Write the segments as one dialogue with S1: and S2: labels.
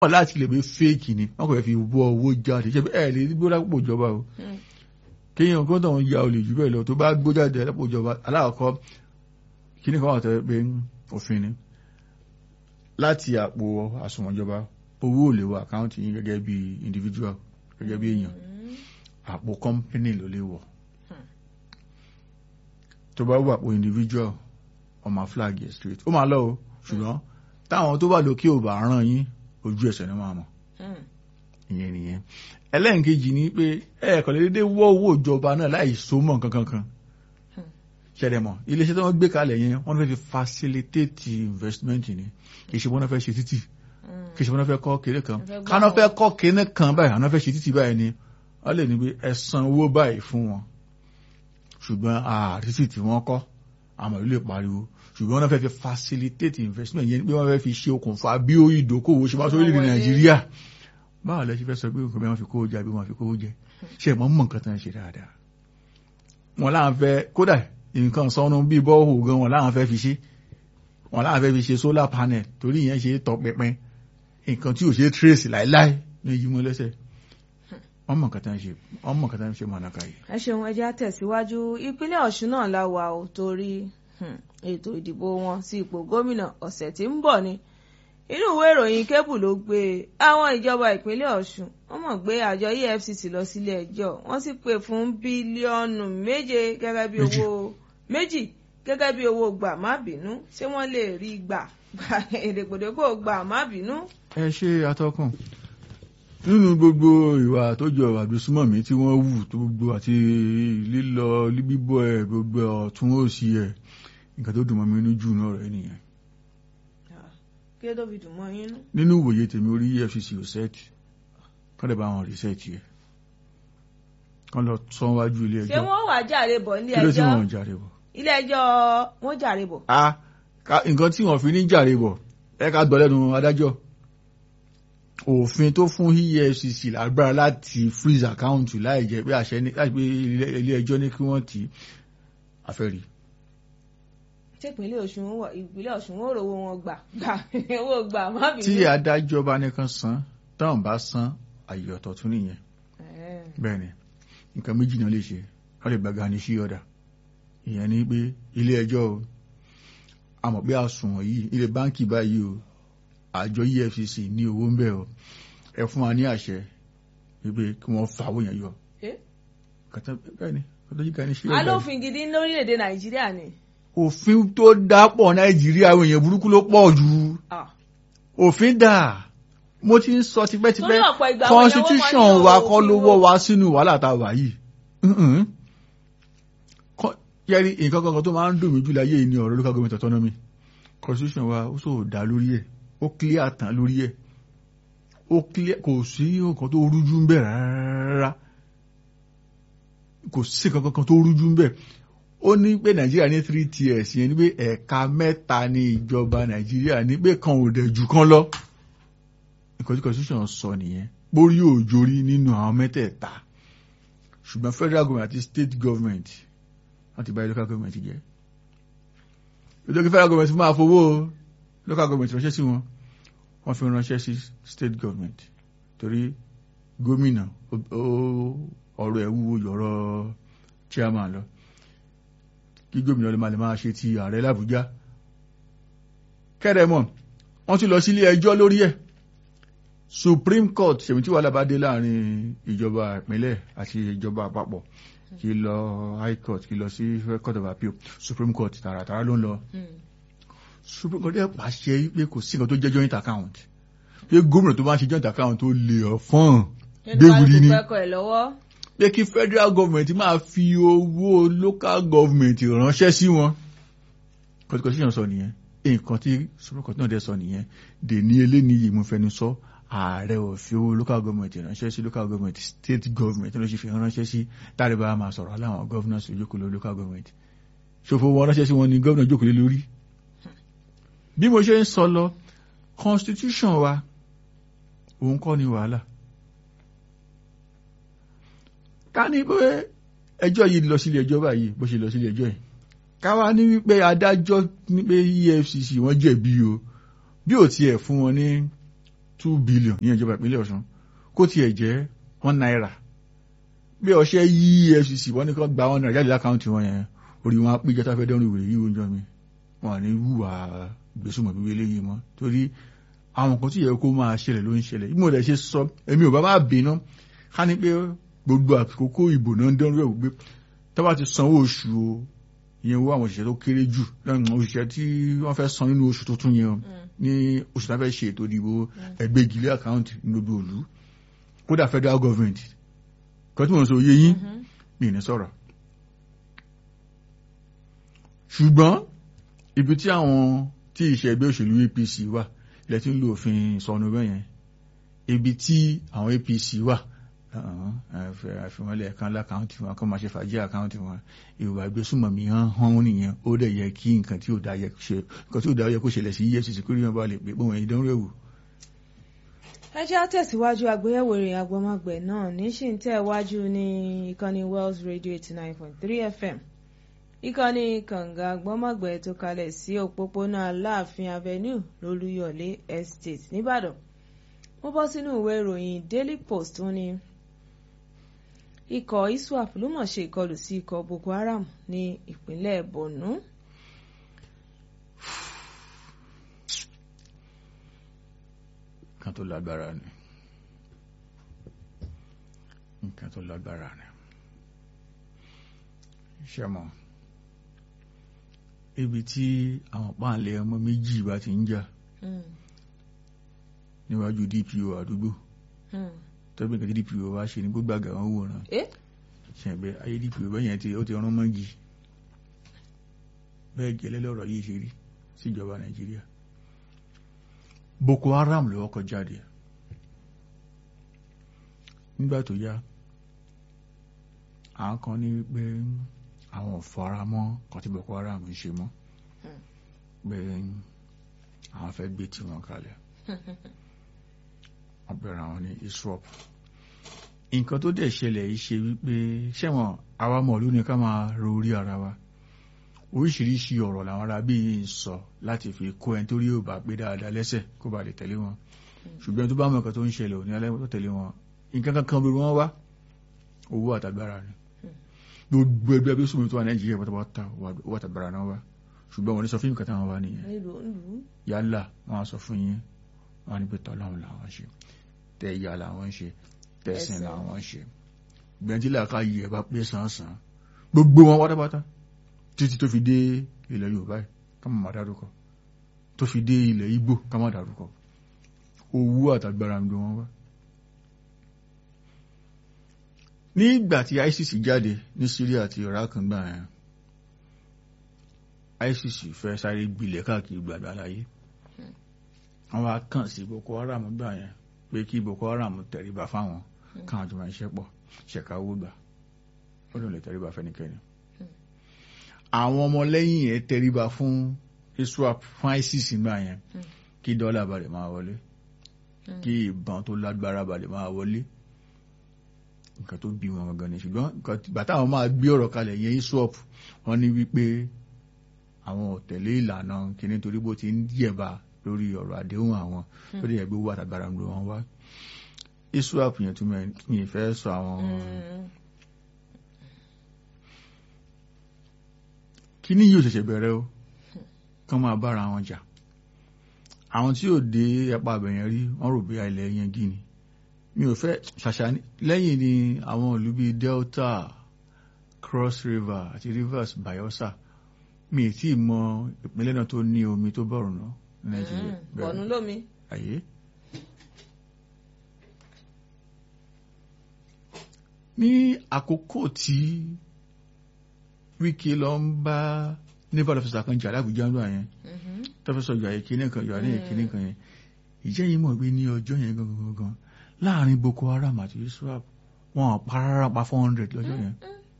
S1: wọn láti lè fi fake ni wọn kò fẹ́ fi wọ owó jáde ṣe ẹ lè gbó lápò ìjọba o kéèyàn kó tóun ya olè jù bẹ́ẹ̀ lọ tó bá gbó jáde lápò ìjọba aláàkọ́ kíní kan wà tẹ́ pé òfin ni láti àpò àsùnwọ̀n ìjọba owó ò lè wọ àkáǹtì yín gẹ́gẹ́ bí individual gẹ́gẹ́ bí èèyàn àpò company ló lè wọ̀ tó bá wà àpò individual ọmọ flag yẹ straight ó máa lọ o ṣùgbọ́n táwọn tó bá lókè ò bá ràn yín ojú ẹsẹ̀ ni wọ́n á mọ̀ ìyẹn nìyẹn ẹlẹ́nkejì ni pé ẹ̀ẹ̀kan lè dédé wọ́ owó ìjọba náà láì so mọ́ nǹkan kankan ṣẹlẹ̀ mọ́ iléeṣẹ́ tí wọ́n gbé kalẹ̀ yẹn wọ́n fẹ́ fi facilitate investment ni kì í ṣe wọ́n fẹ́ ṣe títì kì í ṣe wọ́n fẹ́ kọ́ kéré kan káná fẹ́ kọ́ kéré kan báyìí àwọn fẹ́ ṣe títì báyìí ni wọ́n lè ní pé ẹ san owó báyìí fún wọn ṣùgbọ́n àtítì tí wọ́n kọ́ àmọ́ ìlú lè pariwo ṣùgbọ́n wọ́n fẹ́ fi facilitate investment yẹn pé wọ́n fẹ́ fi ṣe okùnfà bí ó ìdókòwò ṣe máa sọ orílẹ̀-èdè nàìjíríà báwo lẹ ṣe fẹ́ sọ pé nǹkan bí wọ́n fi kówó jẹ àbí wọ́n fi kówó jẹ ṣe mọ́ mọ̀ nǹkan tán ṣe dáadáa wọn láwọn fẹ́ kódà nǹkan sọnù bí bọ́ọ̀hù gan wọn láwọn fẹ́ fi ṣe wọn láwọn fẹ́ fi ṣe solar panel torí ìyẹn ṣe tọpinpin nǹkan tí ò ṣe trace láíláí ní yí mọ́ lẹ́sẹ̀ wọ́n mọ̀ nǹkan tán ṣe wọ́n mọ̀ nǹkan tán ṣe mọ̀nàkà yìí.
S2: ẹ ṣeun ẹ jẹ́ á tẹ̀síwájú ìpínlẹ̀ ọ̀ṣun náà la wà ó torí ètò ìdìbò wọn sí ipò gómìnà ọ̀sẹ̀ tí ń bọ̀ ni inú ìwé ìròyìn kébù ló gbé àwọn ìjọba ìpínlẹ̀ ọ̀ṣun wọ́n mọ̀ gbé àjọ efcc lọ sílé ẹjọ́ wọ́n sì pè fún bílíọ̀nù méje gẹ́gẹ́ bí owó méjì gẹ́gẹ́ bí owó gbà má bínú ṣé wọ́n lè rí gbà gbà èdèpòdépò gbà má bínú.
S1: ẹ ṣe atọ́kùn nínú gbogbo ìwà tó jọ àdùsúmọ̀mí tí wọ́n wù tó gbogbo àti lílọ bíbọ̀ ẹ̀ gbogbo ọ̀tún òsì ẹ̀ nǹkan tó dùn mọ́ mi nínú jù náà rẹ̀ nìyẹn
S2: kí ló tó fi dùn mọ́ yín nú.
S1: nínú ìwòye tèmi orí efcc ò sẹ́ẹ̀tì kọ́ lè bá wọn rìsẹ́ẹ̀tì ẹ̀ kọ́ lọ sọ wájú ilé
S2: ṣé
S1: ẹjọ́
S2: wọ́n wà jàre bọ̀ nílé
S1: kí ló tí
S2: ẹjọ́
S1: wọ́n jàre bọ̀.
S2: ilé ẹjọ́ wọ́n jàre bọ̀.
S1: a ká- nǹkan tí wọ́n fi ní jàre bọ̀ ẹ ká gbọ́ lẹ́nu adájọ́ òfin tó fún efcc lágbára láti freeze account láì jẹ́ pé àṣẹ ní láti pé ilé- ilé ẹjọ́ ní kí wọ́n tì í àfẹ́rí
S2: ṣé ìpínlẹ̀ ọ̀ṣun wọ̀ ìpínlẹ̀ ọ̀ṣun wọ́n rò owó wọn gbà gbà owó gbà má bínú.
S1: tí adájọ́ bá nìkan san táwọn bá san àyè ọ̀tọ̀ tún nìyẹn
S2: Ẹ̀ẹ́.
S1: bẹ́ẹ̀ ni nǹkan méjì náà lè ṣe wọ́n lè gbàgà ní sí ọ̀dà ìyẹn ni pé ilé ẹjọ́ o àmọ̀ pé àsùnwọ̀n yìí ilé báńkì báyìí o àjọ efcc ní owó ń bẹ̀ o ẹ fún wa ní àṣẹ wípé kí wọ́n fa owó yẹn yọ
S2: Eh?
S1: kàtà bẹ́ẹ̀ ni kàtà yìí ká ní sí ọ̀dà
S2: alófin gidi lórílẹ̀‐èdè nàìjíríà ni.
S1: òfin tó dápọ̀ nàìjíríà àwọn èèyàn burúkú ló pọ̀ jù
S2: Ah.
S1: òfin dà mo ti ń sọ tipẹ́tipẹ́
S2: Torí ọ̀pọ̀ ìgbà àwọn
S1: constitution
S2: ìyàwó
S1: wa
S2: máa ń
S1: kọ́
S2: ní
S1: ló
S2: òfin
S1: wọ́
S2: wo.
S1: wa sínú wàhálà tá a wà yìí Mhm. Kọ́- yẹ́rí nǹkan kankan tó máa ń dùn mí jù láyé yìí ní ọ̀rọ̀ local government autonomy constitution wa ó sọ dá lórí ẹ̀ ó clear tán lórí ẹ̀ ó clear kò sí nǹkan tó rújú ń bẹ̀ rárá kò sí nǹkan kankan tó rújú ń bẹ̀ ó ní pé nàìjíríà ní three tiers yẹn ní pé ẹ̀ka mẹ́ta ní ìjọba nàìjíríà ní pé kan ò dẹ̀ jù kan lọ nǹkan tí constitution sọ nìyẹn borí òjòrí nínú àwọn mẹ́tẹ̀ẹ̀ta ṣùgbọ́n federal government àti state government wọ́n ti bá local government jẹ́ ìjọba federal government máa fowó local government ránṣẹ́ sí wọn wọ́n fi ránṣẹ́ sí state government torí gómìnà ó- ó- ọ̀rọ̀ ẹ̀ wúwo yọ̀rọ̀ chairman lọ kí gómìnà lè máa lè máa ṣe ti ààrẹ làbújá kẹ́rẹ̀mọ̀ wọ́n tún lọ sílé ẹjọ́ lórí ẹ̀ supreme court ṣèmi tí wàhálà bá dé láàrin ìjọba ìpínlẹ̀ àti ìjọba àpapọ̀ kí lọ high court kí lọ sí court of appeal supreme court tààràtàrà ló ń lọ
S2: Hmm.
S1: supreme court dẹ̀ pàṣẹ pé kò sí nǹkan tó jẹ́ joint account pé gómìnà tó bá ń ṣe joint account tó lè ọ̀fọ́n gbéwìrì ni
S2: kálukú pẹ́kọ̀ ẹ̀ lọ́wọ́.
S1: pé kí federal government máa fi owó local government ránṣẹ́ sí wọn constitution sọ nìyẹn nǹkan tí supreme court náà dẹ̀ sọ nìyẹn dèní eléníyì mo fẹnu sọ ààrẹ ò fi owó local government ránṣẹ́ sí local government state government ló ṣe fi ránṣẹ́ sí táàrí bá máa sọ̀rọ̀ aláwọn governors ìjókòó lórí local government ṣòfò wọn ránṣẹ́ sí wọn ni governor jókòó lé lórí bí mo ṣe ń sọ lọ constitution wa òun kọ́ ni wàhálà ká ní pé ẹjọ́ yìí lọ sílé ẹjọ́ báyìí bó ṣe lọ sílé ẹjọ́ yìí ká wá ní wípé adájọ́ ní pé EFCC wọ́n jẹ̀bi o bí ò tiẹ̀ fún wọn ní two billion ní ìjọba ìpínlẹ̀ Ọ̀ṣun kó tiẹ̀ jẹ́ one naira bí ọṣẹ yí EFCC wọ́n ní kó gba one naira jáde lákàntì wọn yẹn orí wọn á pé jẹ́ta fẹ́ dẹ́rùn ìwé yìí oúnjẹ mi wọn ní wùwà gbèsùmọ̀ bíbí eléyìí mọ́ torí àwọn kan tí yẹ kó máa ṣẹlẹ̀ ló ń ṣẹlẹ̀ bí mo rẹ̀ ṣe sọ èmi ò bá bá bínú ká ní pé gbogbo àkókò ìbò náà ń dẹ́rù ẹ̀ wípé tó bá ti sanwó oṣù o ìyẹn owó àwọn òṣìṣẹ́ tó kéré jù òṣìṣẹ́ tí wọ́n fẹ́ san nínú oṣù tuntun yẹn ní oṣù tó fẹ́ ṣe ètò ìdìbò ẹgbẹ́ ìgìlẹ àkáǹtì ní gbogbo òlu kódà federal government kan tí wọ́n sọ yé yín mi ní sọ̀rọ̀ ṣùgbọ́n ibi tí àwọn tí ìṣe ẹgbẹ́ òṣèlú APC wà ilẹ̀ tí ń lo òfin sọnù bẹ́yẹn ibi tí àwọn APC wà àfihànlẹ̀ kan lákàntì wọn kọ́ máa ṣe fàájì àkáǹtì wọn ìwà ìgbésùnmọ̀mí hàn hàn nìyẹn ó dẹ̀ yẹ kí nǹkan tí ò dá yẹ kó ṣẹlẹ̀ sí EFCC kó rí wọn bá lè pé pé wọn ìdánwò ẹ̀wò.
S2: ẹ jẹ́ àtẹ̀síwájú àgbéyẹ̀wò ìrìn àgbọ̀mọgbẹ̀ náà níṣì ń tẹ̀ wájú ní ìkànnì Wells Radio eighty nine point three FM ìkànnì kànga àgbọ̀mọgbẹ̀ tó kalẹ̀ sí òpópónà Aláàfin Avenue lólúyọ̀lé Estate nìbàdàn mo bọ́ sínú ìwé ìròyìn Daily Post tó ní ikọ̀ iswap ló mọ̀ ṣe ìkọlù sí ikọ̀ Boko Haram ní ìpínlẹ̀ Borno.
S1: nǹkan tó lágbára ni nǹkan tó lágbára ni ṣe mọ̀ ibi tí àwọn páàlẹ̀ ọmọ méjì bá ti ń jà níwájú DPO àdúgbò tọ́gbìn kan tí DPO wá ṣe ní gbogbo àgà wọn wòran ṣẹ̀gbẹ́ ayé DPO bẹ́yẹn tí ó ti rán mọ́gì bẹ́ẹ̀ gẹ́lẹ́ lọ́rọ̀ yìí ṣe rí síjọba Nàìjíríà Boko Haram ló kọ́ jáde nígbà tó yá àwọn kan ní pé àwọn ò fara mọ́ kan tí Boko Haram ń ṣe mọ́ pé àwọn fẹ́ gbé tiwọn kalẹ̀ wọ́n bẹ̀rẹ̀ àwọn ní iswap nǹkan tó dẹ̀ ṣẹlẹ̀ yìí ṣe wípé ṣẹ̀wọ̀n àwa mọ̀lú ni ká máa ro orí ara wa oríṣiríṣi ọ̀rọ̀ làwọn ará bí ń sọ láti fi kó ẹni tó rí ò bá pé dáadáa lẹ́sẹ̀ kó ba lè tẹ̀lé wọn ṣùgbọ́n tó bá mọ̀ nǹkan tó ń ṣẹlẹ̀ ò ní alẹ́ tó tẹ̀lé wọn nǹkan kankan bí wọ́n wá owó àtàgbára ni gbogbo ẹgbẹ́ bí sùnmù tó wà Nàìjíríà pátápátá owó àtàgbára náà wá ṣùgbọ́n wọn ní sọ fún nǹkan táwọn wá nìyẹn yálà wọn á sọ fún yín wọn á ní pé tọ́lọ́run làwọn ṣe tẹ̀yà làwọn ṣe tẹ̀sìn làwọn ṣe gbẹ̀ntílà ká yí ẹ̀ bá pé sàn-sàn gbogbo wọn pátápátá títí tó fi dé ilẹ̀ Yorùbá yìí ká má máa dárúkọ tó fi dé ilẹ̀ Ìgbò ká má dárúkọ owó àtàgbára ń gbé wọn wá. nígbà tí ISIS jáde ní Syria àti Iraq gbà yẹn ISIS fẹ́ sáré gbilẹ̀ káàkiri gbàgbà láyé wọ́n wá kàn sí Boko Haram gbà yẹn pé kí Boko Haram tẹríba fáwọn káwọn tó máa ń ṣẹ́pọ̀ ṣẹ̀ka owó gbà ó lè tẹríba fẹ́nikẹ́ni àwọn ọmọlẹ́yìn ẹ̀ tẹríba fún iswap fún ISIS gbà yẹn kí dọ́là balẹ̀ máa wọlé kí ìbọn tó lágbára balẹ̀ máa wọlé nǹkan tó bí wọn gangan ni ṣùgbọ́n bàtà àwọn máa gbé ọ̀rọ̀ kalẹ̀ yẹn iswap wọ́n ní wípé àwọn ò tẹ̀lé ìlànà kìíní torí bó ti ń yẹ̀bà lórí ọ̀rọ̀ àdéhùn àwọn tó lè yẹ gbé owó àtàgbára ń lo wọn wá iswap yẹn tún mi ìfẹ́ sọ àwọn kíní yóò ṣẹ̀ṣẹ̀ bẹ̀rẹ̀ o kán máa bára wọn jà àwọn tí ò dé ẹ̀pà àbẹ̀yẹn rí wọ́n rò bí ilẹ̀ yẹn gí ni mi ò fẹ́ ṣàṣà lẹ́yìn ni àwọn ìlú bíi Delta Cross River àti Rivers Bayelsa mi ì tí ì mọ ìpínlẹ̀ náà tó ní omi tó bọ̀rùn náà ní Nàìjíríà
S2: bọ̀nú lómi.
S1: àyè. ní àkókò tí Wike lọ ń bá naval officer kan jà lábùjá ńlọ yẹn tọ́fẹ́sọ̀ yọ àyè kíní kan yọ àyè kíní kan yẹn ìjẹ́ yìí mọ̀ pé ní ọjọ́ yẹn gangan gangan láàrin Boko Haram àti iswap wọn parara pa four hundred lọ́jọ́ yẹn.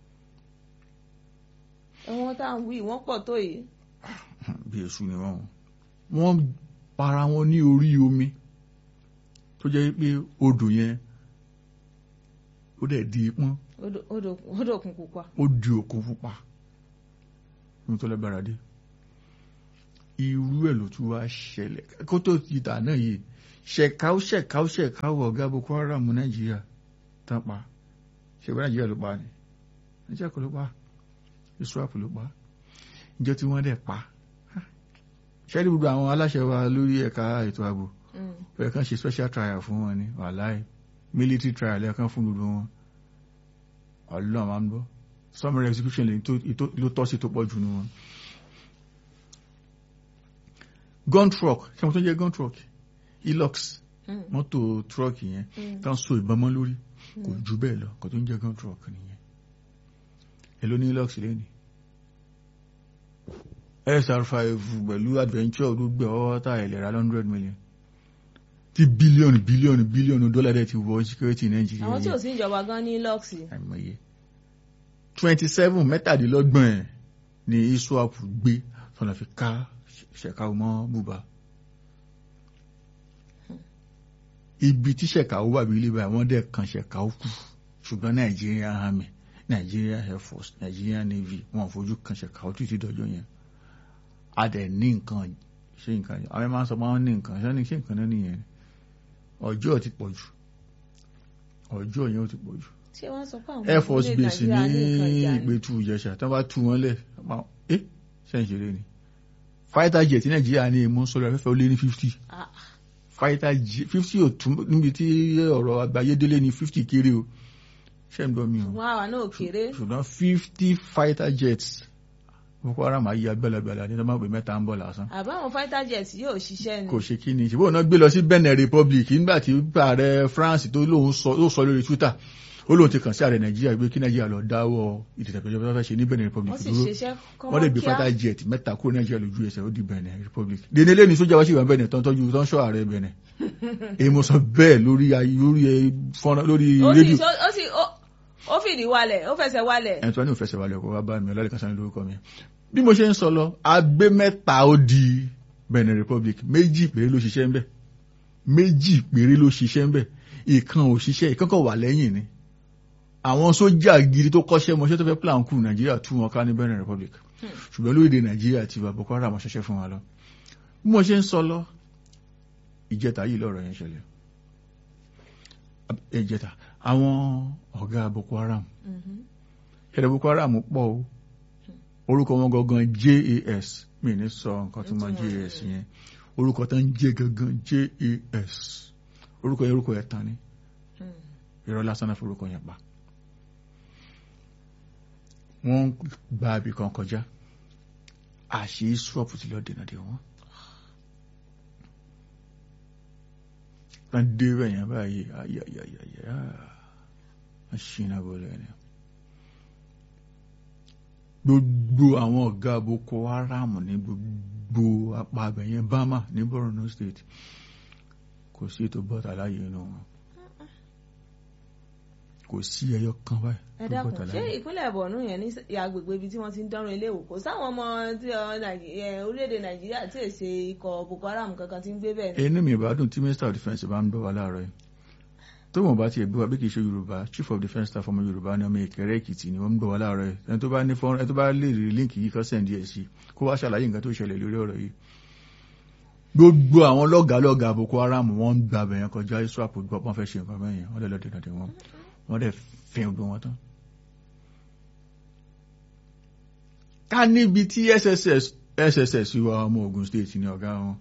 S2: ẹ̀wọ̀n tá à ń wí wọ́n pọ̀ tó yìí.
S1: bí èṣù ni wọ́n wọ́n para wọn ní orí omi tó jẹ́ pé odò yẹn ó dẹ̀ di pọ́n.
S2: odò òkun pupa.
S1: ó di òkun pupa ní tó lágbára dé. irú ẹ̀ ló tún wá ṣẹlẹ̀ kó tó ti dà náà yìí ṣẹ̀káú ṣẹ̀káú ṣẹ̀káú ọ̀gá Boko Haram Nàìjíríà tán pa ṣẹ̀bí Nàìjíríà ló pa ni Nàìjíríà kò ló pa ISWAP ló pa ìjọ tí wọ́n dẹ̀ pa ṣẹ́rí gbogbo àwọn aláṣẹ wa lórí ẹ̀ka ètò ààbò bẹ́ẹ̀ kan ṣe special trial fún wọn ni wàláì military trial ẹ̀kan fún gbogbo wọn ọlọ́run máa ń bọ́ summary execution ló tọ́ sí tó pọ̀ jù nù wọn. gun truck ṣé mo tó jẹ́ gun truck Hilux mọ́tò truck yẹn tán so ìbọn mọ́ lórí kò jù bẹ́ẹ̀ lọ kò tó ń jẹ́ gun truck nìyẹn èló ní Hilux lẹ́ni SR5 pẹ̀lú adventure gbogbo ọwọ́ tá ìlera hundred million tí bílíọ̀nù bílíọ̀nù bílíọ̀nù dọ́là dẹ̀ ti wọ security Nàìjíríà
S2: àwọn tí ò sí ìjọba gan ní lọ́ọ̀sì.
S1: àìmọye twenty seven mẹ́tàdínlọ́gbọ̀n ẹ̀ ni ISWAP gbé tọ́nà fi ká ṣẹ̀káwó mọ́ bùbá. ibi tí ṣẹ̀káwó wà bí ilé báyìí wọ́n dẹ̀ kan ṣẹ̀káwó kù ṣùgbọ́n Nigerian Army Nigerian Air Force Nigerian Navy wọn fojú kan ṣẹ̀káwó títí dọjọ́ yẹn a dẹ̀ ní nǹkan ṣe nǹkan yẹn àwọn ẹ̀ máa ń sọ pé wọ́n ní nǹkan ṣé ní ṣe nǹkan náà nìyẹn ọjọ́ ti pọ̀ jù ọjọ́ yẹn ó ti pọ̀ jù
S2: ṣé wọ́n sọ pé àwọn
S1: air force
S2: orílẹ̀-èdè
S1: base ní
S2: Nàìjíríà ní nǹkan ìjà ni?
S1: ìgbẹ́tù ìjẹsà tí wọ́n bá tú wọn lẹ̀ ẹ́ ṣẹ́ǹṣẹ̀rẹ́ ni fighter jet ní nàìjíríà ní èmú sọ́dọ̀ afẹ́fẹ́ ó lé ní fifty
S2: Ah,
S1: fighter jet fifty ò tún níbi tí ọ̀rọ̀ àgbáyé délé ní fifty kéré o ṣé ń dọ́ mi o
S2: ṣùgbọ́n àwa náà kéré
S1: ṣùgbọ́n fifty fighter jets Boko Haram ayé agbẹ́lẹ́gbẹ́lẹ́ ní tọ́mọ̀ pé mẹ́ta ń bọ̀ lásán
S2: àbáwọn fighter jet yóò ṣiṣẹ́ ni.
S1: kò ṣe kí ni ṣùgbọ́n náà gbé lọ sí Benin Republic nígbà tí ààrẹ France tó lóun sọ ó sọ lórí Twitter ó lóun ti kàn sí ààrẹ Nàìjíríà gbé kí Nàìjíríà lọ dáwọ́ ìdìtẹ̀pẹ̀jọba tó fẹ́ ṣe ní Benin Republic
S2: wọ́n sì
S1: dúró
S2: ṣiṣẹ́
S1: wọ́n lè gbé
S2: kọ́mọ́
S1: fighter jet mẹ́ta kúrò Nàìjíríà lójú ẹsẹ̀ ó di Benin Republic dèní lẹ́ni sójà wá sí ìwà Benin tó ń tọ́jú tó ń ṣọ́ ààrẹ Benin èyí mo sọ bẹ́ẹ̀ lórí ayé- lórí ẹ, fọ́nrán lórí
S2: ó sì
S1: rédíò
S2: ó sì ó- ó fìdí walẹ̀ ó fẹsẹ̀ walẹ̀.
S1: ẹni tó ní òfẹsẹ̀ wálé ọkọ̀ wá bá mi ọlọ́lẹ̀ kan sáré lórúkọ mi bí mo ṣe ń sọ lọ agbé mẹ́ta ó di Benin Republic méjì péré ló ṣiṣẹ́ ńbẹ̀ méjì péré ló ṣiṣẹ́ ńbẹ̀ ìkan ò ṣiṣẹ́ ìkan kan wà lẹ́yìn ni àwọn sójà gidi tó kọ́ṣẹ́ mọṣẹ́ tó fẹ́ plan kù Nàìjíríà tú wọn ká ní Benin Republic ṣùgbọ́n lórílẹ̀ Nàìjíríà ti wà Boko Haram ṣẹṣẹ́ fún wa lọ bí mo ṣe ń sọ lọ ìjẹta yìí lọ́rọ̀ yẹn ṣẹlẹ̀ ìjẹta àwọn ọ̀gá Boko Haram
S2: Mhm.
S1: ẹ̀rẹ̀ Boko Haram pọ̀ o orúkọ wọn gangan JAS mi ní sọ nǹkan tó máa
S2: Ìtumọ̀
S1: JAS yẹn orúkọ tó ń jẹ́ gangan JAS orúkọ yẹn orúkọ yẹn tán ni
S2: Hmm.
S1: irọ́ lásán náà forúkọ yẹn pa wọ́n gba ibì kan kọjá àṣì swap ti lọ dènà dé wọn wọ́n dé bẹ́ẹ̀ yẹn báyìí ayayayaya wọ́n ṣìnà bọ́lẹ̀ ni gbogbo àwọn ọ̀gá Boko Haram ní gbogbo apá abẹ̀yẹn Bama ní Borno State kò sí ètò bọ́tà láàyè inú wọn kò sí ẹyọ kan báyìí
S2: ẹ
S1: tó
S2: dákun
S1: bọ́tà
S2: ṣé
S1: láàyè
S2: ìpínlẹ̀ Borno yẹn ní agbègbè ibi tí wọ́n ti ń dánrùn ilé ìwò kò sáwọn ọmọ tí ọ, Nàìjí- ẹ, orílẹ̀-èdè Nàìjíríà tí èsè ikọ̀ Boko Haram kankan ti ń gbé bẹ́ẹ̀ ni.
S1: inú mi ìbádùn tí minister of defence bá ń gbọ́ wa láàárọ̀ yìí tó wọn bá tiẹ̀ gbé wa bí kì í ṣe yorùbá chief of defence staff ọmọ yorùbá ní ọmọ ìkẹrẹ èkìtì ni wọ́n ń gbọ́ wa láàárọ̀ yìí ẹni tó bá ní fọ́nrán ẹni tó bá lè rí líǹkì yìí kọ́ sẹ́ǹdì ẹ̀ sí kó wá ṣàlàyé nǹkan tó ṣẹlẹ̀ lórí ọ̀rọ̀ yìí gbogbo àwọn lọ́gàálọ́gà boko haram wọ́n ń gba abẹ̀yẹn kọjá iswap gbọ́ pọ́n fẹ́ ṣe nǹkan bẹ́yẹn wọ́n dẹ̀ lọ dènà dè wọ́n wọ́n dẹ̀ fi gbogbo wọn tán. ká níbi tí sss sss wa ọmọ ogun state ní ọ̀gá wọn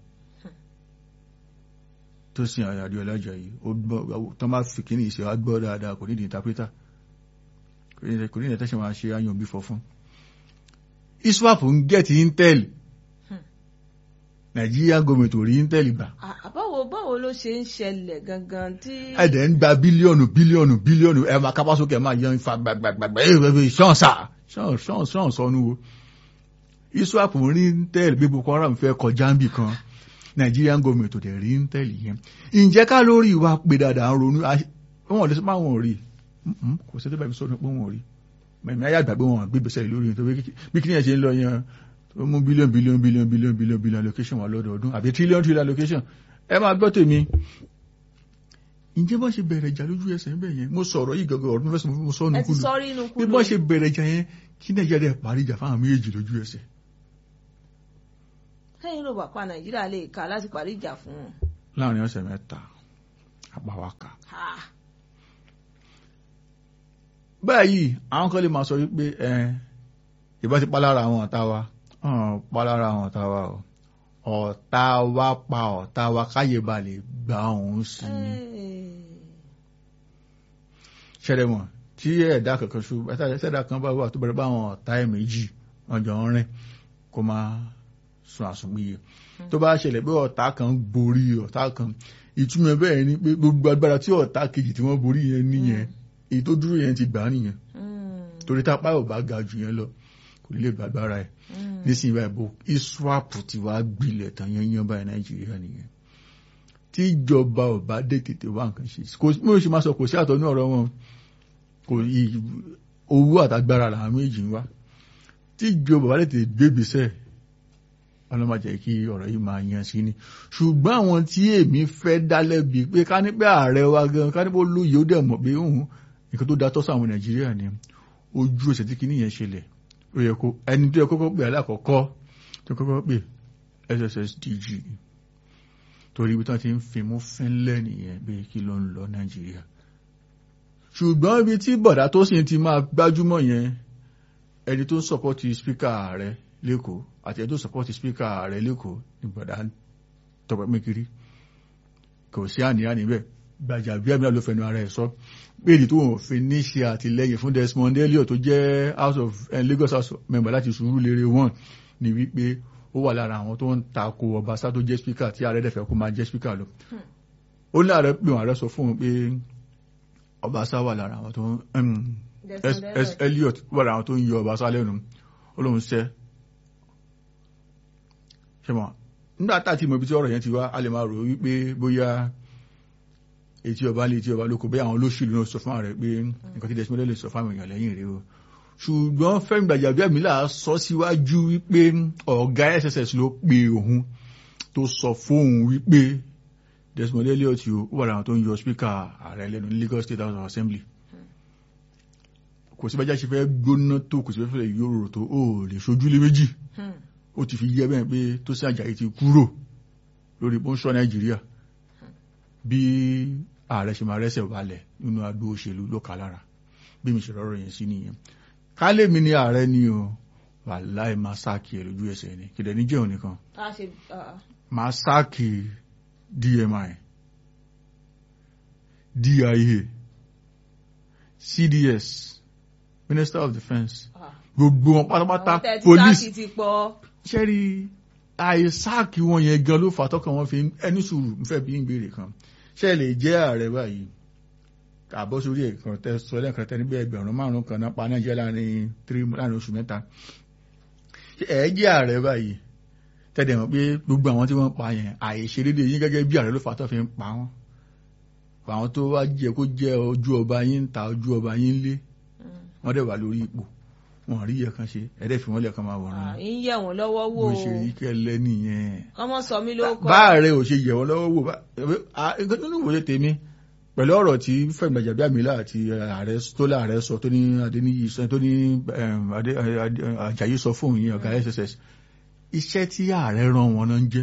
S1: tó sin àyàdí ọlọ́jà yìí ó gbọ́ tó máa fi kíní ìṣe wa gbọ́ dáadáa kò nídìí interpreter kò ní kò ní ìtẹ́sẹ̀ máa ṣe áyàn bí fọ́ fún. iswap ń gẹ̀ẹ́tì intel nàìjíríà gọọmenti ò rí intel gbà
S2: À- àbáwo báwo ló ṣe ń ṣẹlẹ̀ gangan tí.
S1: ẹ̀dẹ̀ ń gba bílíọ̀nù bílíọ̀nù bílíọ̀nù ẹ̀ máa kápá sókè ẹ̀ máa yan ifá gbàgbàgbà ẹ̀ ẹ̀ ṣán sà ṣán ṣán ṣán sọnù o iswap ń rí intel bí boko haram fẹ́ kọjá ń bì kan Nigerian government ò dẹ̀ rí intel yẹn ǹjẹ́ ká lórí ìwà pé dáadáa ń ronú a- wọn ò lè sọ pé àwọn ò rí Mm-mm, kò sí tó bá mi sọ pé wọn ò rí mẹ̀mí ayé àgbà pé wọn gbé gbèsè lórí yẹn tó bí kí ni ẹ̀ ṣe ń lọ yẹn tó mú bílíọ̀n bílíọ̀n bílíọ̀n bílíọ̀n bílíọ̀n bílíọ̀n allocation wà lọ́dọọdún àbí tírílíọ̀n tírílíọ̀n allocation ẹ máa gbọ́ tèmi ǹjẹ́ bá ṣe bẹ̀rẹ̀ ìjà lójú ẹsẹ̀ ńbẹ̀ yẹn mo sọ̀rọ̀ yìí gọ́gọ́ ọ̀rọ̀ mẹ́fẹ́sì mo sọ ọ́nù
S2: ẹ ti
S1: kúlù
S2: sọrí inú
S1: bí
S2: kúlù.
S1: bọ́ ṣe bẹ̀rẹ̀ ìjà yẹn kí nàìjíríà dẹ̀ parí ìjà fáwọn méjèèjì lójú ẹsẹ̀
S2: kẹ́yìn ló bàpá nàìjíríà lè kà láti parí ìjà fún wọn.
S1: láàrin ọ̀sẹ̀ mẹ́ta àpáwákà. báyìí àwọn kan lè máa sọ wípé ẹ ìbá ti pa lára àwọn ọ̀tá wa pa lára àwọn ọ̀tá wa o ọ̀tá wa pa ọ̀tá wa káyè ba lè gba òun sí i. ṣẹlẹ̀ mọ̀ tí ẹ̀dá kankan ṣu ẹ̀dá kan bá wà tó bẹ̀rẹ̀ bá àwọn ọ̀tá ẹ̀ méjì wọ́n jọ ń rìn kó máa sun àsùnpìyẹ tó bá ṣẹlẹ̀ pé ọ̀tá kan borí ọ̀tá kan ìtumọ̀ bẹ́ẹ̀ ni pé gbogbo agbára tí ọ̀tá kejì tí wọ́n borí yẹn nìyẹn èyí tó dúró yẹn ti gbà á nìyẹn torí tápá ò bá ga jù yẹn lọ kò ní lè gbàgbára ẹ̀ nísìnyí báyìí bó iswap ti wá gbilẹ̀ tán yẹn yẹn báyìí nàìjíríà nìyẹn tí ìjọba ò bá dé tètè wá nǹkan ṣe kò mo ṣe máa sọ kò sí àtọ̀ ní ọ̀rọ̀ wọn kò owó àtàgbára làwọn méjì ń wá tí ìjọba bá tètè gbégbèsè ọlọ́mọ jẹ́ kí ọ̀rọ̀ yìí máa yan sí ni ṣùgbọ́n àwọn tí èmi fẹ́ dá lẹ́bi pé ká ní pé ààrẹ wa gan ká ní pé ó lóye ó dẹ̀ mọ̀ pé òun nǹkan tó da tọ́ sáwọn nàìjíríà ni ojú ẹsẹ̀ tí kìíní yẹn ṣẹlẹ̀ ó yẹ kó ẹni tó yẹ kọ́kọ́ pè alákọ̀ọ́kọ́ tó kọ́kọ́ pè SSSDG torí ibi tí wọ́n ti ń fimú fínlẹ̀ nìyẹn pé kí ló ń lọ nàìjíríà ṣùgbọ́n ibi tí bọ̀dá tó sì ti máa gbájúmọ̀ yẹn ẹni tó ń sọpọ́tì spíkà ààrẹ lẹ́kọ̀ọ́ àti ẹni tó sọpọ́tì spíkà ààrẹ lẹ́kọ̀ọ́ ní bọ̀dá tọpẹ́ mẹ́kiri kò sí àníyàn níbẹ̀ gbàjà bí àmì ló fẹnu ara ẹ̀ sọ pé èdè tó wọ́n fi ní ṣe àtìlẹ́yìn fún Desmond Elliot tó jẹ́ house of uh, Lagos house member láti Surulere one ní wípé ó wà lára àwọn tó ń tako Ọbaṣá tó jẹ́ spíkà tí ààrẹ dẹ̀fẹ̀ kó máa jẹ́ spíkà lọ ó ní ààrẹ pé ààrẹ sọ fún un pé Ọbaṣá wà lára àwọn tó ń Elliot wà lára àwọn tó ń yọ Ọbaṣá lẹ́nu ó lóun ṣẹ́ ṣe mọ̀ nígbà tá àti ìmọ̀ ibi tí ọ̀rọ̀ yẹn ti wá a lè máa rò wípé bóyá etí ọba lé etí ọba lóko bóyá àwọn olóṣèlú náà sọ fún ààrẹ pé nǹkan tí Desmond lè sọ fún àwọn èèyàn lẹ́yìn rèé o ṣùgbọ́n Fẹ́mi Gbàjàbíàmílà sọ síwájú wípé ọ̀gá SSS ló pe òun tó sọ fóun wípé Desmond Elliot ó wà láwọn tó ń yọ spíkà ààrẹ lẹ́nu ní Lagos State House of Assembly kò sí bájá ṣe fẹ́ gbóná tó kò sí fẹ́ yòrò tó ó lè ṣojú lé méjì ó ti fi yẹ bẹ́ẹ̀ pé tó sí àjàyí ti kúrò lórí bóńsọ́ Nàìjíríà bí ààrẹ ṣe máa rẹ́sẹ̀ balẹ̀ nínú agbó òṣèlú ló kà lára bí mi ṣe rọrọ yẹn sí nìyẹn kálẹ̀ mi ní ààrẹ ni o wàláì máa sáàkì ẹ̀ lójú ẹsẹ̀ ni kìdẹ̀ ní jẹun nìkan máa sáàkì DMI DIA CDS Minister of Defence gbogbo wọn pátápátá police ṣẹ́rí àìsáàkì wọn yẹn gan ló fà tọ́kàn wọn fi ẹni sùúrù ń fẹ́ bí ń béèrè kan ṣe lè jẹ́ ààrẹ báyìí àbọ̀ sórí ẹ̀kan tẹ sọ lẹ́ẹ̀kan tẹ níbi ẹgbẹ̀rún márùn-ún kan náà pa nàìjíríà láàrin tírí láàrin oṣù mẹ́ta ẹ̀ jẹ́ ààrẹ báyìí tẹ́lẹ̀ mọ̀ pé gbogbo àwọn tí wọ́n pa yẹn àìṣedédé yín gẹ́gẹ́ bí ààrẹ ló fà tó fi ń pa wọ́n àwọn tó wá jẹ kó jẹ́ ojú ọba yín ń ta ojú ọba yín lé wọ́n dẹ̀ wà lórí ipò wọn rí yẹ kan ṣe ẹ̀dẹ̀ fi wọ́n lẹ̀ kan máa wọ̀ràn.
S2: ń yẹ̀ wọ́n lọ́wọ́ wò
S1: bó ṣe rí kẹ́lẹ́ nìyẹn.
S2: ọmọ sọ mí ló kọ́.
S1: báàrẹ̀ ò ṣe yẹ̀ wọ́n lọ́wọ́ wò nǹkan tó ní ìwòye tèmi pẹ̀lú ọ̀rọ̀ tí Fẹ́mi Gbàjàbíàmílà àti ààrẹ tó láàrẹ sọ tó ní Adéníyì sọ tó ní Àjàyí sọ fún òun yẹn ọ̀gá SSS iṣẹ́ tí ààrẹ rán wọn náà ń jẹ́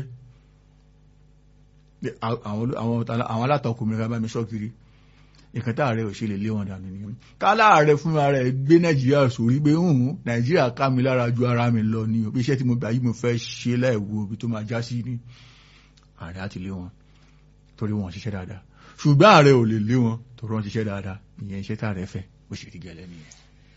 S1: àwọn alátakò mi ká bá mi sọ kiri nǹkan tá ààrẹ ò ṣe lè lé wọn dànù nìyẹn ká láàrẹ fún ara ẹ gbé nàìjíríà sórí pé hùn nàìjíríà ká mi lára ju ara mi lọ ni òbí iṣẹ́ tí mo gbà yìí mo fẹ́ ṣe láìwo ibi tó máa já sí ní ààrẹ àti lé wọn torí wọn ṣiṣẹ́ dáadáa ṣùgbọ́n ààrẹ ò lè lé wọn torí wọn ṣiṣẹ́ dáadáa ìyẹn iṣẹ́ tá ààrẹ fẹ́ bó ṣe rí gẹ́lẹ́ nìyẹn.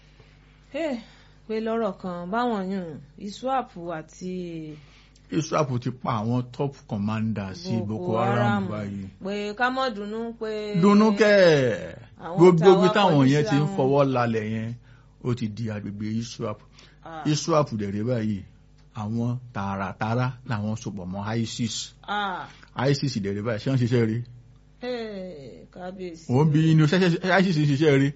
S2: pé lọ́rọ̀ kan báwọn yùn iswap àti
S1: israel ti pa àwọn top commander sí boko haram báyìí.
S2: pé ká mọ̀ dunnú pé.
S1: dunnú kẹ́ gbogbo ibi táwọn yẹn ti ń fọwọ́ lálẹ̀ yẹn ó ti di agbègbè israel israel dẹ̀rẹ̀ báyìí àwọn tààràtààrà làwọn sopọ̀ mọ́ isis isis dẹ̀rẹ̀ báyìí ṣé wọ́n ṣiṣẹ́ rí.
S2: kábíyèsí.
S1: òun bí inú isis ṣiṣẹ́ rí.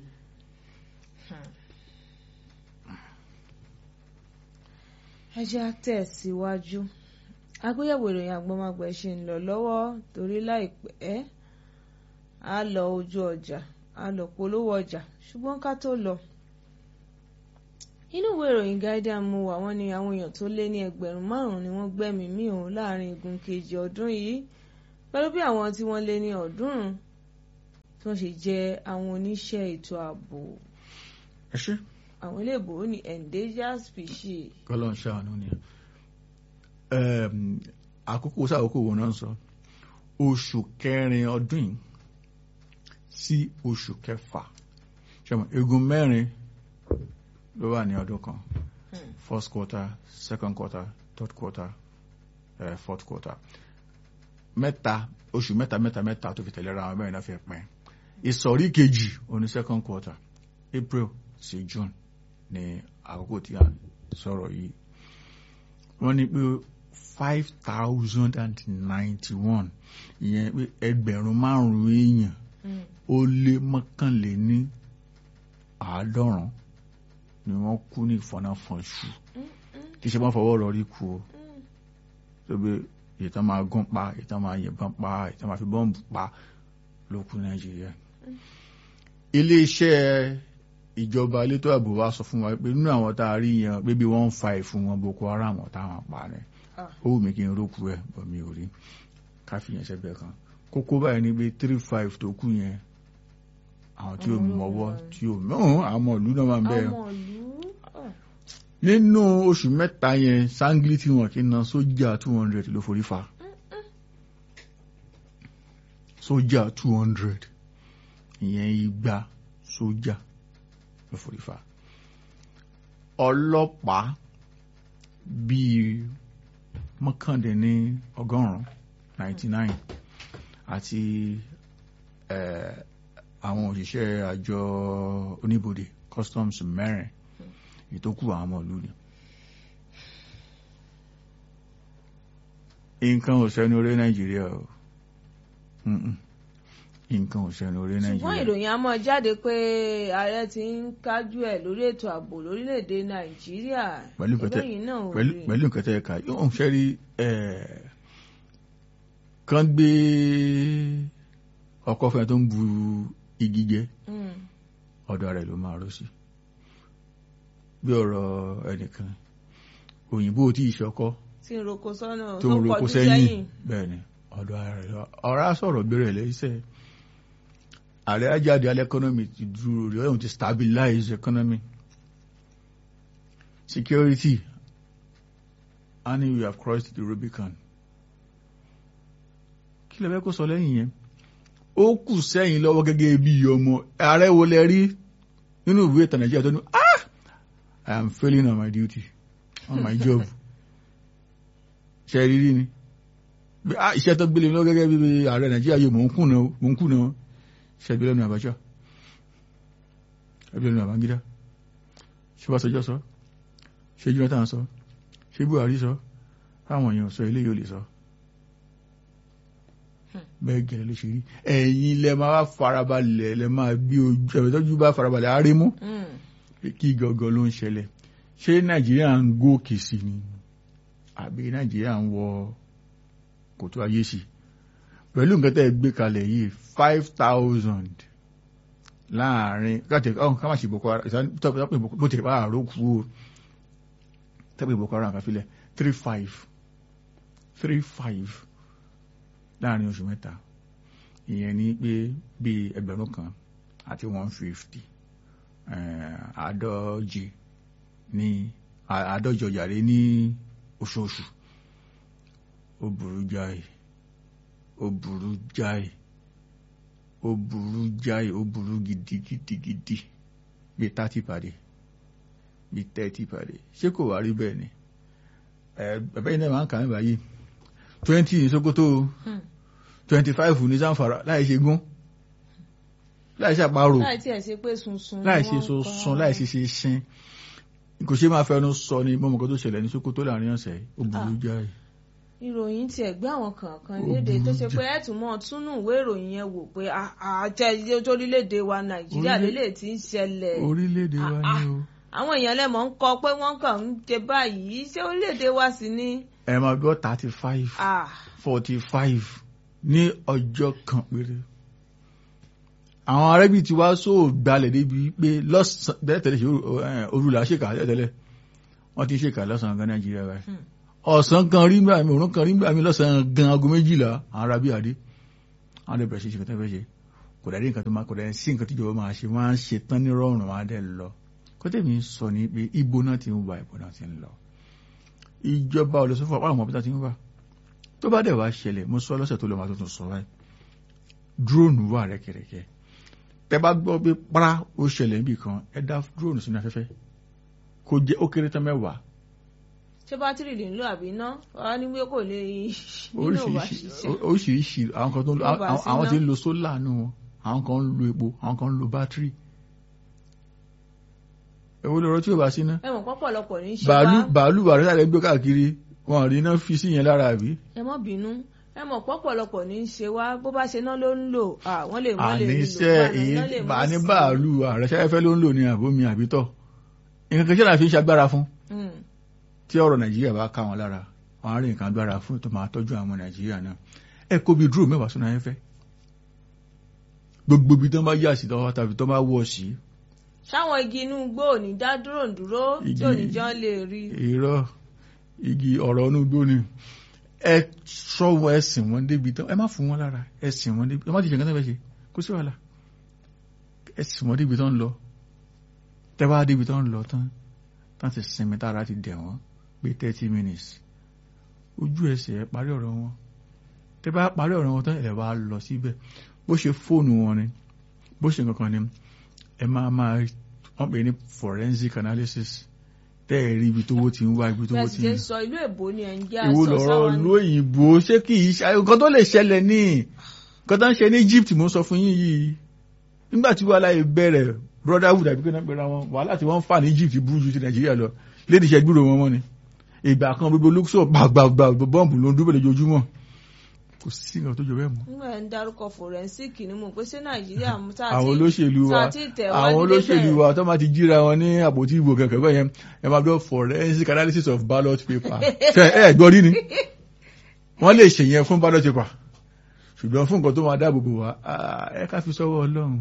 S2: ẹ jẹ́ á tẹ̀síwájú àgbéyẹ̀wò ìròyìn àgbọ̀mọgbẹ̀ ṣe ń lọ lọ́wọ́ torí láìpẹ́ á lọ ojú ọjà á lọ polówó ọjà ṣùgbọ́n ká tó lọ. inú ìwé ìròyìn Guardian mú wá wọ́n ní àwọn èèyàn tó lé ní ẹgbẹ̀rún márùn-ún ni wọ́n gbẹ́mìí mì òun láàrin igun kejì ọdún yìí pẹ̀lú bí àwọn tí wọ́n lé ní ọ̀ọ́dúnrún tí wọ́n ṣe jẹ́ àwọn oníṣẹ́ ètò ààbò
S1: ẹ ṣe
S2: àwọn iléèbò ní endangered species.
S1: kọlọ ń ṣàánú ni Ẹm, àkókò sáàkókò wo náà ń sọ oṣù kẹrin ọdún yìí sí oṣù kẹfà ṣọmọ egun mẹ́rin ló wà ní ọdún kan first quarter second quarter third quarter uh, fourth quarter mẹ́ta oṣù mẹ́ta mẹ́ta mẹ́ta tó fi tẹ̀lé ra àwọn mẹ́rin náà fi pín ìsọ̀rí kejì oní second quarter April sí June ní àkókò tí a sọ̀rọ̀ yìí wọ́n ní pé five thousand and ninety-one ìyẹn pé ẹgbẹ̀rún márùn-ún èèyàn ó lé mọ́kànléní àádọ́rùn ni wọ́n kú ní ìfọ̀nàfọ̀nṣù kì í ṣe wọ́n fọwọ́ rọrí kú o tó bí ìtàn máa gún pa ìtàn máa yìnbọn pa ìtàn máa fi bọ́ǹbù pa ló kú Nàìjíríà iléeṣẹ́ ìjọba elétò ààbò wa sọ fún wa pé nínú àwọn tá a rí yẹn pé bí wọ́n ń fa ìfún wọn Boko Haram táwọn pa rẹ̀
S2: Ah.
S1: ó wù mí kí n rókù ẹ̀ bọ̀ mi ò rí ká fi yẹn sẹ́gbẹ̀ẹ́ kan kókó báyìí ni pé three five tó kù yẹn àwọn tí ò
S2: Àwọn
S1: mọwọ́
S2: ológun
S1: tí ò mọ̀ àwọn ìlú náà máa ń bẹ̀rẹ̀
S2: àwọn ìlú ah,
S1: nínú oṣù mẹ́ta yẹn sangli tí wọn kì í na sójà two hundred ló forí fa sójà two hundred ìyẹn igba sójà ló forí fa ọlọ́pàá bíi mọ́kàndínní ọgọ́rùn-ún ninety nine àti eh, àwọn òṣìṣẹ́ àjọ oníbodè customs mẹ́rin ìtókù àwọn ọmọ ìlú ni. nǹkan ò sẹ́nu orí nàìjíríà o Mm-mm. nǹkan ò sẹ́nu orí
S2: ṣùgbọ́n
S1: nàìjíríà.
S2: ìròyìn a máa jáde pé ààrẹ ti ń kájú ẹ̀ lórí ètò ààbò lórílẹ̀‐èdè nàìjíríà
S1: Pẹ̀lú nǹkan tẹ́-
S2: ìbéyìí náà ò
S1: pẹ̀lú
S2: rí.
S1: pẹ̀lú nǹkan tẹ́ ẹ ká yóò ṣe rí kán gbé ọkọ fẹ́ tó ń bu igi jẹ
S2: Mm,
S1: ọ̀dọ̀ rẹ̀ ló máa rọ́ sí bí ọ̀rọ̀ ẹnìkan òyìnbó tí ìṣọkọ́
S2: tí ń roko sọ́nà
S1: tó ń roko
S2: kọjú
S1: sẹ́yìn bẹ́ẹ̀ ni ọ̀dọ̀ rẹ̀ lọ ọ̀rá sọ̀rọ̀ gbére lẹ́sẹ̀ ààrẹ ajáde alẹ́ economy ti dúró rí ọ̀hún ti stabilize economy security and we have crossed the Rubicon kí lè fẹ́ kó sọ lẹ́yìn yẹn ó kù sẹ́yìn lọ́wọ́ gẹ́gẹ́ bí ọmọ ààrẹ wo lẹ rí nínú ìwé ìtàn Nàìjíríà tó ní ah I am failing on my duty on my job ṣe rírí ni bí ah iṣẹ́ tó gbélé mi lọ́wọ́ gẹ́gẹ́ bí ààrẹ Nàìjíríà yìí mò ń kùnà o, mò ń kùnà o. ṣe ẹgbẹ́ lẹ́nu Abacha ẹgbẹ́ lẹ́nu Babangida ṣé Ọbásanjọ́ sọ ṣé Jonathan sọ ṣé Buhari sọ táwọn èèyàn sọ ilé yóò lè sọ bẹ́ẹ̀ gẹ̀rẹ́ ló ṣe rí ẹ̀yin lẹ máa wá farabalẹ̀ lẹ máa gbé ojú ẹ̀rọ tọ́jú bá farabalẹ̀ á rí mú
S2: Mm,
S1: pé kí gangan ló ń ṣẹlẹ̀ ṣé Nàìjíríà ń gòkè sí ni àbí Nàìjíríà ń wọ kòtò ayé sí pẹ̀lú nǹkan tẹ́ ẹ gbé kalẹ̀ yìí five thousand láàrin káàtì ọ̀hún ká má ṣe Boko Haram ìsàn tọ́pẹ́ bó ti bá àrò kú o tọ́pẹ́ Boko Haram kàfilẹ̀ three five three five láàrin oṣù mẹ́ta ìyẹn ní pé bíi ẹgbẹ̀rún kan àti one fifty àádọ́je ní àádọ́jọ yàrá ní oṣooṣù ó burú jáì ó burú jáì ó burú jáì ó burú gidigidigidi bíi thirty pàdé bíi thirty pàdé ṣé kò wá rí bẹ́ẹ̀ ni ẹ̀bẹ́ yìí náà máa ń kà mí báyìí twenty ní Sokoto
S2: Hmm.
S1: twenty five ní Zamfara láì ṣe gún láì ṣe àparò
S2: láì tí ẹ̀ ṣe pé sunsun ni
S1: láì ṣe
S2: wọ́n
S1: so
S2: kọ́.
S1: sun láì ṣe ṣe ṣin kò ṣe máa fẹnu sọ ni mọ́mọ́ kan tó ṣẹlẹ̀ ní Sokoto láàrin ọ̀sẹ̀ ó burú
S2: Ah.
S1: jáì
S2: ìròyìn tiẹ̀ gbé àwọn kankan
S1: Ó
S2: léde tó
S1: burú
S2: ṣe
S1: jù.
S2: pé ẹ̀tùmọ̀ túnú ìwé ìròyìn yẹn wò pé àjẹ torílẹ̀-èdè wa nàìjíríà
S1: Orílẹ̀-
S2: lélẹ̀ tí ń ṣẹlẹ̀
S1: orílẹ̀-èdè wa
S2: Ah,
S1: ni o
S2: àwọn èèyàn lẹ́mọ̀ ń kọ pé wọ́n kàn ń ṣe báyìí ṣé orílẹ̀-èdè wa sì ni
S1: ẹ máa gbọ́ thirty five
S2: Ah,
S1: forty five ní ọjọ́ kan péré àwọn arẹ́bí ti wá sóò gbalẹ̀ débi pé lọ́sàn bẹ́ẹ̀ tẹ̀lé ṣe orúlà ṣèkà tẹ́lẹ̀ wọ́n ti ṣèkà lọ́sàn gan nàìjíríà báyìí ọ̀sán kan rí gbà mí òun kan rí gbà mí lọ́sàn gan aago méjìlá àwọn arábí àdé àwọn ọdẹ bẹ̀rẹ̀ ṣe ṣe kẹtẹ́ fẹ́ ṣe kò dàdí nǹkan tó máa kò dàdí sí nǹkan tíjọba máa ṣe wọ́n á ṣe tán ní rọrùn wọn á dẹ̀ lọ kọ́tẹ́ mi sọ ni pé ibo náà ti ń wà ibo náà ti ń lọ ìjọba olùsọ́fọ̀ àwọn ọmọ bí ti ń wà tó bá dẹ̀ wá ṣẹlẹ̀ mo sọ lọ́sẹ̀ tó lọ máa tuntun sọ báyìí drone wà rẹ́kẹrẹ́kẹ́ tẹ bá gbọ́ pé para ó ṣẹlẹ̀ níbì kan ẹ dá drone sínú afẹ́fẹ́ kó jẹ́ ó kéré tán mẹ́wàá
S2: ṣé bátìrì lè ń lò àbí iná wàá ní pé kò lè nínú òwà ṣiṣẹ́.
S1: oríṣiríṣi àwọn kan tó ń lo
S2: Yóò bá
S1: àwọn-
S2: sí
S1: àwọn
S2: iná.
S1: tí ń lo sólà nù wọn àwọn kan ń lo epo àwọn kan ń lo bátìrì èwo lọ́rọ̀ tí ò bá sí ná
S2: ẹ mọ̀ pọ́pọ̀lọpọ̀ ní í ṣe
S1: bàálù
S2: wá
S1: bàálù bàálù sáré gbé káàkiri wọn rí iná fi sí yẹn lára àbí
S2: ẹ mọ́ bínú ẹ mọ̀ pọ́pọ̀lọpọ̀ ní í ṣe wá bó bá ṣe náà ló ń lò à, wọ́n lè mọ́ lè lò
S1: àníṣe èyí
S2: iná lè
S1: bá
S2: mọ́
S1: ní
S2: sí.
S1: bàálù ààrẹ sẹ́fẹ́ ló ń lò ní àbómi àbítọ̀ nǹkan kan ṣẹlẹ̀ àfi ń ṣagbára fún
S2: Mm.
S1: tí ọ̀rọ̀ nàìjíríà bá ká wọn lára wọn á rí nǹkan agbára fún tó máa tọ́jú àwọn ọmọ nàìjíríà náà ẹ kó bi dúró mẹ́wàá sínú ayẹ́fẹ́ gbogbo ibi tó bá yà sí tọ́wọ́ tàbí tó bá wọ̀ sí
S2: ṣáwọn igi inú igbó ò ní dá dúró ń dúró tí
S1: Igi-
S2: ò ní jọ́ lè rí
S1: irọ́ igi ọ̀rọ̀ inú igbó ni ẹ sọ́wọ́ ẹ sìn wọ́n débi tán ẹ má fún wọn lára ẹ sìn wọ́n débi ẹ má ti ṣe nǹkan tó fẹ́ ṣe kó sí wàhálà ẹ sìn wọ́n débi tán lọ tẹ́ bá débi tán lọ tán tán ti sinmi tára ti dẹ̀ wọ́n pé thirty minutes ojú ẹsẹ̀ ẹ parí ọ̀rọ̀ wọn tẹ́ bá parí ọ̀rọ̀ wọn tán ẹ wá lọ síbẹ̀ bó ṣe fóònù wọn ni bó ṣe nǹkan kan ni ẹ máa máa wọ́n pè ní forensic analysis tẹ́ ẹ̀ rí ibi tówó ti ń wá ibi
S2: bí
S1: tówó
S2: a
S1: ti
S2: ti
S1: ń
S2: ṣe sọ ìlú èbó ni ẹ̀ ń jẹ́
S1: ìwò
S2: àṣọ
S1: lọ̀rọ̀
S2: sáwọn
S1: ìlú òyìnbó ṣé kì í ṣe nǹkan tó lè ṣẹlẹ̀ ní nǹkan tó ń ṣe ní Egypt mo sọ fún yín yìí nígbà tí wàhálà yìí bẹ̀rẹ̀ brotherhood àbí kíni pẹ̀lú àwọn wàhálà tí wọ́n ń fà ní Egypt burú ju ti Nàìjíríà lọ lédi iṣẹ́ gbúrò wọn mọ́ ni ìgbà kan gbogbo olóṣù gbàgbàgbà bọ́ǹbù ló ń dúró lójoojúmọ́ kò sí nǹkan tó jọ bẹ́ẹ̀ mọ́
S2: nígbà ẹ̀ ń dárúkọ forensic ni mo pé ṣé nàìjíríà mú tá a ti
S1: àwọn olóṣèlú wa
S2: tá a ti tẹ̀ wá
S1: àwọn
S2: nílé
S1: olóṣèlú
S2: bẹ́ẹ̀.
S1: wa tó máa ti jíra wọn ní àpótí ìbò kẹ̀kẹ́ bẹ́ẹ̀ yẹn ẹ máa gbọ́ forensic analysis of ballot paper ṣe ẹ gbọ́ rí ni wọ́n lè ṣèyẹn fún ballot paper ṣùgbọ́n fún nǹkan tó máa dáàbò bò wá ah, ẹ ká fi sọ́wọ́ ọlọ́run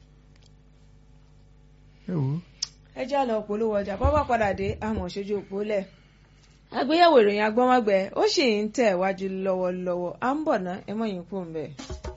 S1: ẹ wò ó.
S2: ẹ já lọ polówó ọjà bọ́ bá padà dé àmọ̀ ṣojú òpó lẹ̀. àgbéyẹ̀wò ìròyìn agbọ́nmágbẹ́ ó sì ń tẹ̀ wájú lọ́wọ́lọ́wọ́ à ń bọ̀ ná ẹ mọ̀ yín kú ń bẹ̀.